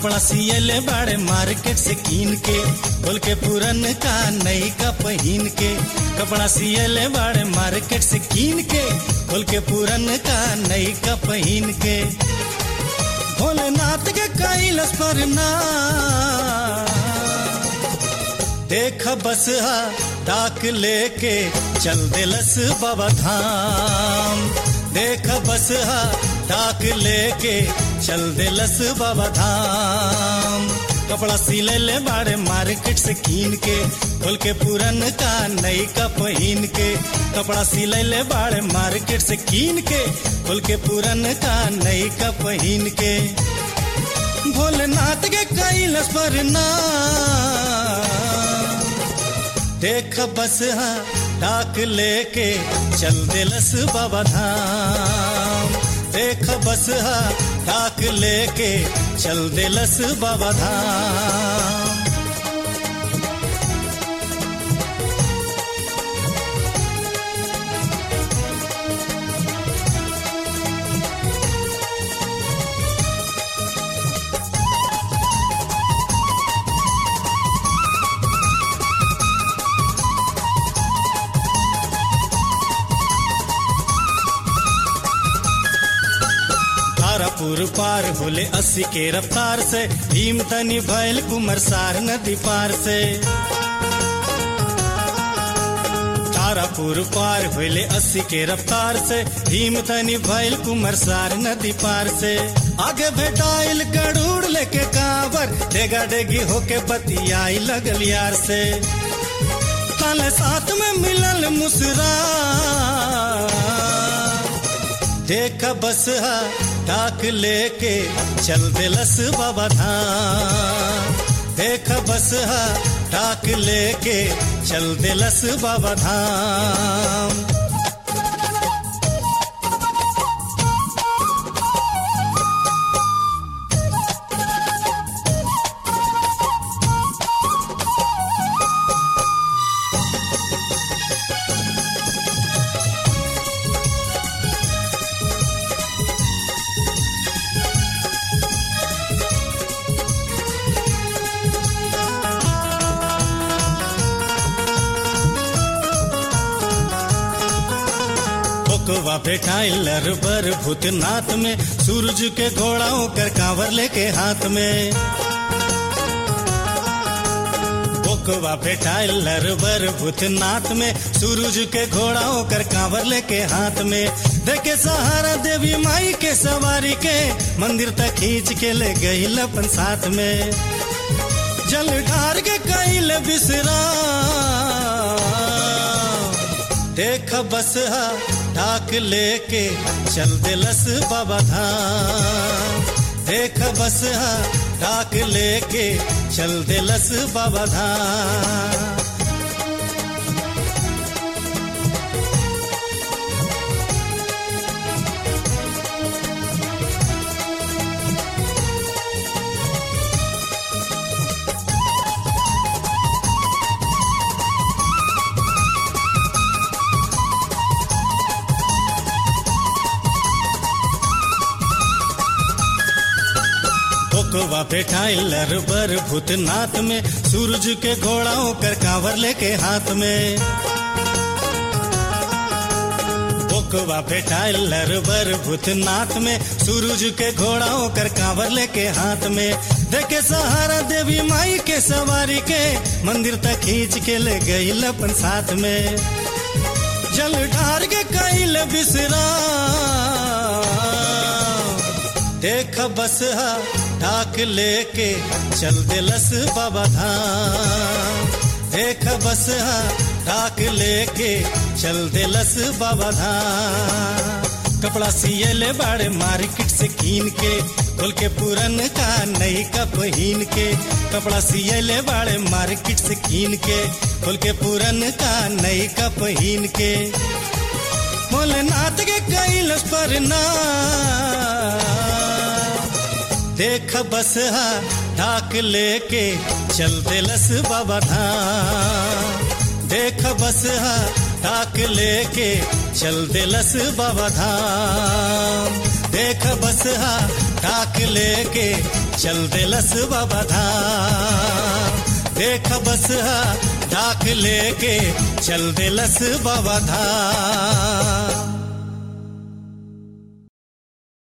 कपड़ा सियले बाड़े मार्केट से कीन के खोल के पुरन का नई का पहन के कपड़ा सियले बाड़े मार्केट से कीन के खोल के पुरन का नई का पहन के भोलेनाथ के कैलस पर ना देख बस हा डाक लेके चल दिलस बाबा धाम देख बस हा डाक लेके चल दिलस बाबा धाम कपड़ा सिले ले बाड़े मार्केट से कीन के खोल के पुरन का नई का पहन के कपड़ा सिले ले बाड़े मार्केट से कीन के खोल के पुरन का नई का पहन के भोलेनाथ के कैलस पर ना देख बस हाँ डाक लेके चल दिलस बाबा धाम देख बस हाँ डाक लेके चल दिलस बाबा धाम तारापुर पार होले अस्सी के रफ्तार से भीम तनी भैल कुमरसार नदी पार से तारापुर पार होले अस्सी के रफ्तार से भीम तनी भैल कुमरसार नदी पार से आगे भेटाइल गड़ूड़ लेके कांवर डेगा डेगी होके बतियाई लगल यार से ताले साथ में मिलल मुसरा देख बस हा डाक लेके चल दिलस बाबा धाम देख बस हा डाक लेके चल दिलस बाबा धाम कोवा भेटाइल बर भूतनाथ में सूरज के घोड़ाओं कर कांवर लेके हाथ में कोवा भेटाइल बर भूतनाथ में सूरज के घोड़ाओं कर कांवर लेके हाथ में देखे सहारा देवी माई के सवारी के मंदिर तक खींच के ले गई अपन साथ में जल ढार के कैल बिसरा देख बस हा ढाक लेके चल दिलस बाबा धाम देख बस हा ढाक लेके चल दिलस बाबा धाम कोवा बैठाइल बर भूतनाथ में सूरज के घोड़ाओं कर कांवर लेके हाथ में बोकवा बैठाइल बर भूतनाथ में सूरज के घोड़ाओं कर कांवर लेके हाथ में देखे सहारा देवी माई के सवारी के मंदिर तक खींच के ले गई अपन साथ में जल ढार के कैल बिसरा देख बस हा ढाक लेके चल दिलस बाबा धाम देख बस हा ढाक लेके चल दिलस बाबा धाम कपड़ा सिए ले बाड़े मार्केट से कीन के खोल के पुरन का नई का पहन के कपड़ा सिए ले बाड़े मार्केट से कीन के खोल के पुरन का नई का पहन के भोलेनाथ के कैलस पर ना देख बस हा ढाक लेके चल दिलस बाबा धाम देख बस हा ढाक लेके चल दिलस बाबा धाम देख बस हा ढाक लेके चल दिलस बाबा धाम देख बस हा डाक लेके चल दिलस बाबा धाम